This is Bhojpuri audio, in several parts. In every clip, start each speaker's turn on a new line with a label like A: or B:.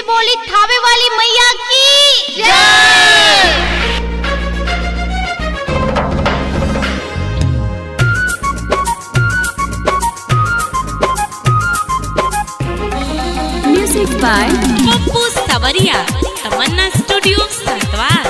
A: बोली थावे वाली मैया की जय
B: Music by
C: पप्पू सवरिया तमन्ना स्टूडियो संतवार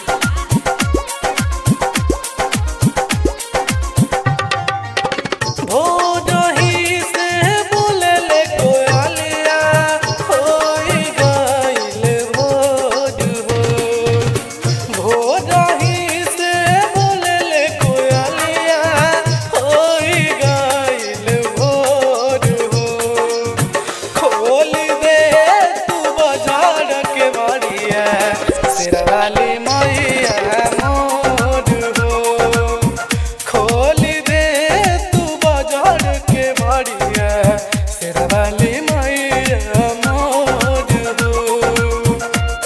D: भोजही से बोलले कोयलिया होई गइल भोज हो भोजही से बोलले कोयलिया होई गइल भोज हो खोल दे तू बाजार के बाड़िया शेरवाली मैया मोर हो खोल दे तू बाजार के बाड़िया शेरवाली मैया मोर हो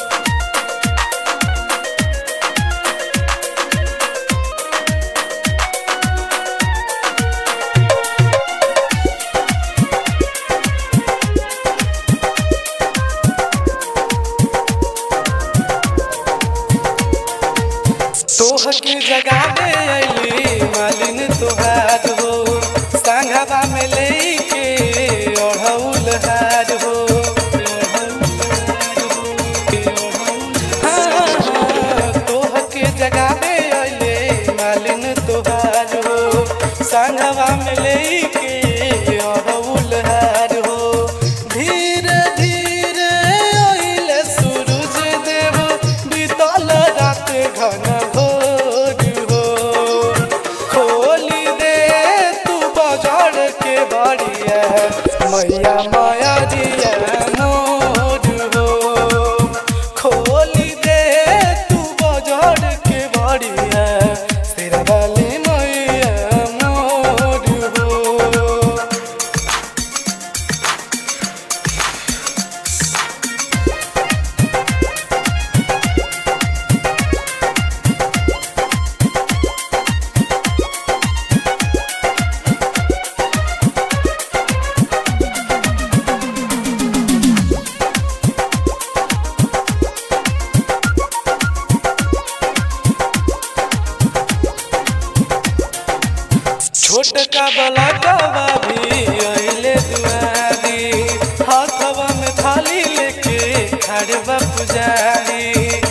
D: तोह के जगा दे अली मालिन तोहार हो संघवा में लेके ओढ़ौल हार हो हाँ, हाँ, तोह के जगा दे अली मालिन तोहार हो संघवा में लेके ओढ़ौल हार हो धीरे धीरे अइले सूरज देव बीतल रात घन भोर हो खोली दे तू बाजार के बाड़िया मैया माया दिया मोर हो खोली दे तू बाजार के बाड़िया तेरा वाली मैया मोर हो छोटका बलकवा भी अइले दुआरी हाथवा में थाली लेके खड़बा पुजारी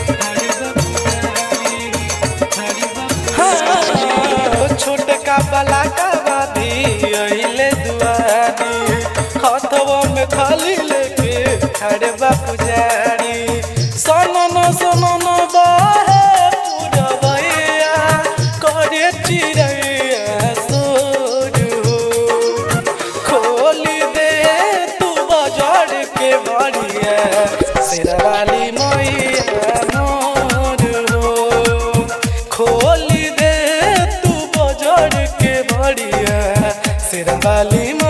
D: हाँ, छोटका बलकवा भी अइले दुआरी हाथवा में थाली लेके खड़बा पुजारी सनन सनन बाहे पुरवैया करे चिड़ैया सोर हो खोली दे तू बाजार के बाड़िया शेरवाली मैया मोर हो खोली दे तू बाजार के बाड़िया शेरवाली